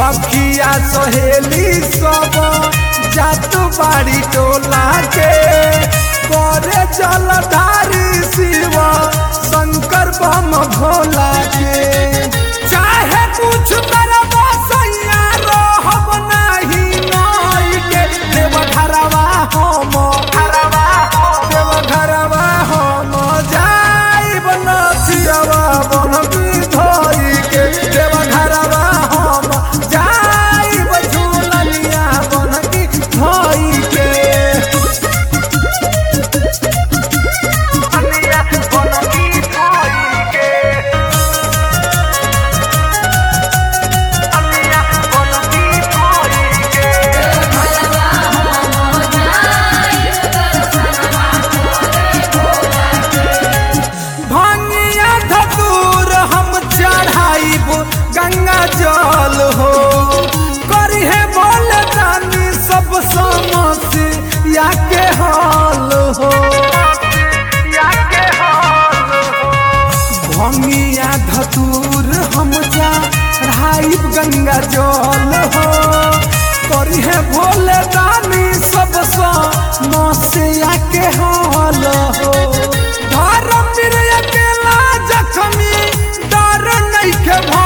सखिया सहेली सब जात बाड़ी टोला के करे जलधारी शिव शंकर बम भोला के चाहे कुछ करब सैया रहब नाही नई के देव घरवा हम देव घरवा हम जाइब नथियवा बन धोई के देव घरवा हम जाइब झूलनिया बन धोई के भंगिया धतूर हम चढ़ाइब गंगा जल हो करिहे बोले दानी सब समस्या के हल हो भंगिया धतूर हम चढ़ाइब गंगा जल हो करिहे भोले दानी सब समस्या के हल हो धर्म अकेला जखमी डर नहीं के